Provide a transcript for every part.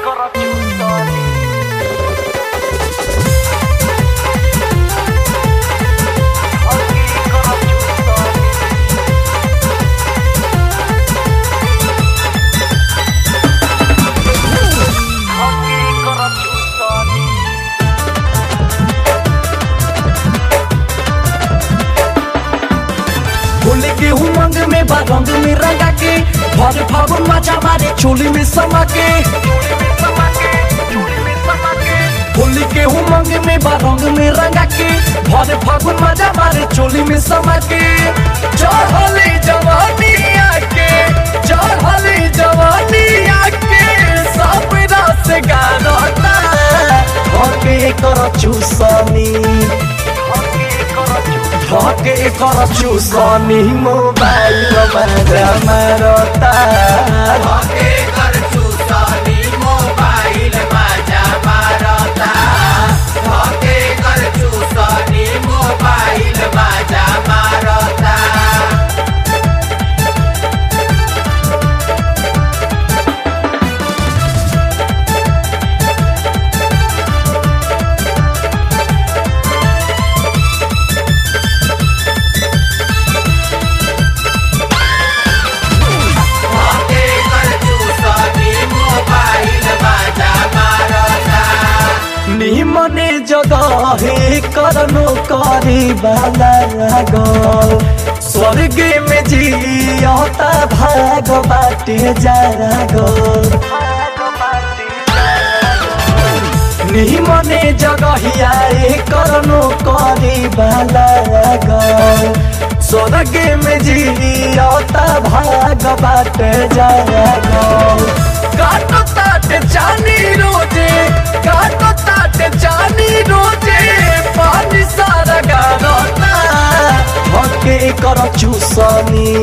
होली के उमंग में बा रंग में रंगा के भर फागुन मजा मारे चोली में समा के होली के उमंग में बा रंग में रंगा के भर फागुन मजा मारे चोली में समा के चढ़ले जवानी आके चढ़ले जवानी आके सब रस गारता हके कर चूसनी हके कर चूसनी मोबाइल में मरता हके कर चूसनी मोबाइल बाजा मारता हके कर चूसनी मोबाइल बाजा मारता हके कर चूसनी मोबाइल बाजा मारता निमने जगह करनो करे वाला गो स्वर्ग में जियता भाग बाटे जरा गो निमने जगहिया करनो करे वाला गो स्वर्ग में जियता भाग बाटे जरा गो काटो ताट जानी रोजे काटो ताट जानी रोजे पानी सारा गारता हके कर चूसनी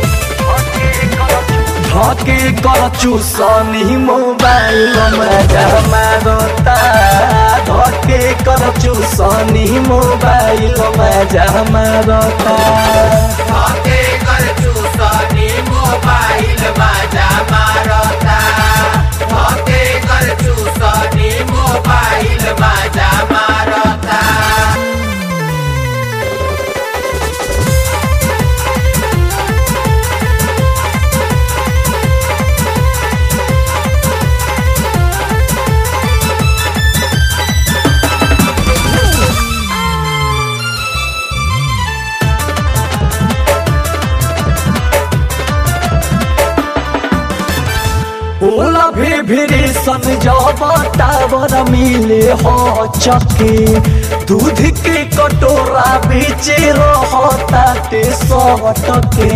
हके कर चूसनी मोबाइल में मारता हके कर चूसनी मोबाइल में मारता हके कर चूसनी मोबाइल बाजा मारता हके कर चूसनी मोबाइल बाजा मारता ओला भी भिरी सन जब टावर मिले हो चके दूध के कटोरा बीचे रहता ते सटके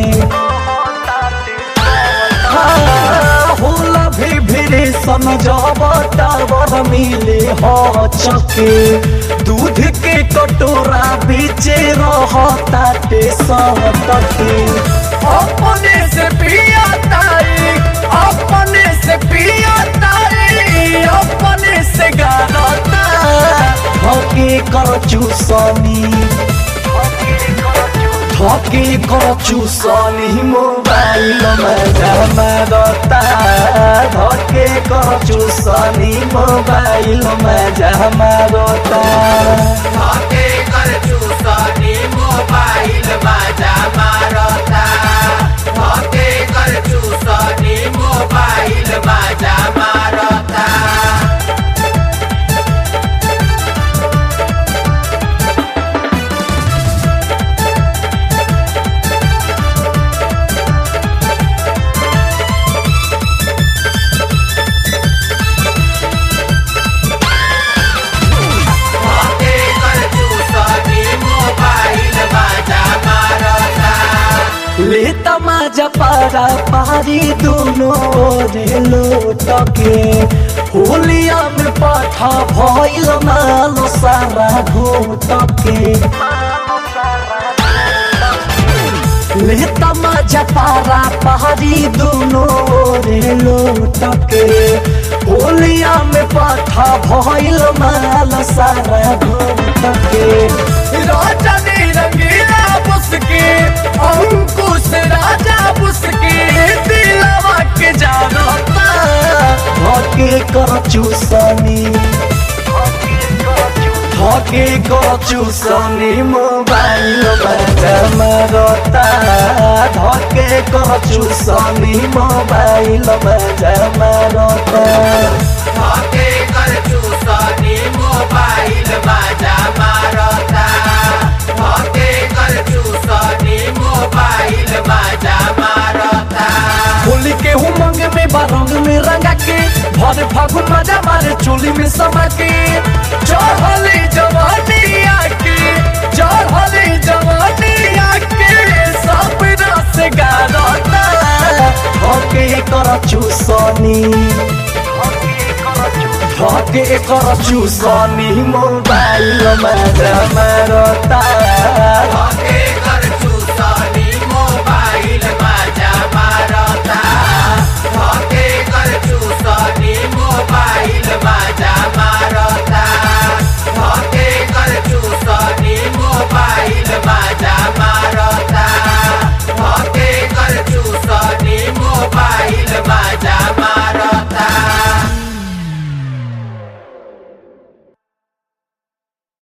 होला भी भिरी सन जब टावर मिले हो चके दूध के कटोरा बीचे रहता ते सटके अपने से पिया तारी अपने से पिया तारी अपने से गारता हके कर चूसनी हके कर चूसनी मोबाइल में मारता हके कर चूसनी मोबाइल में मारता हके कर चूसनी मोबाइल बाजा मारता हके कर चूसनी मोबाइल बाजा मारता हके कर चूसनी मोबाइल बाजा मारता ले तमाजा पारा पारी दोनों रे लोटके होलिया में पाठा भइल मालो सारा घोटके ले तमाजा पारा पारी दोनों रे लोटके होलिया में पाठा भइल मालो सारा घोटके राजा ने रंगीला मुस्के अंकुश राजा मुस्के दिलवा के जानता हके कर चूसनी धके कर चूसनी मोबाइल बाजा मारता धके कर चूसनी मोबाइल बाजा मारता धके कर चूसनी मोबाइल बाजा मारता धके कर चूसनी मोबाइल बाजा मारता होली के उमंग में बारंग में रंगा के भर फागुन मजा मारे चोली में समा के चढ़ली जवानी आके चढ़ली जवानी आके सब रस गारता धके कर चूसनी धके कर चूसनी मोबाइल मजा मारता धके कर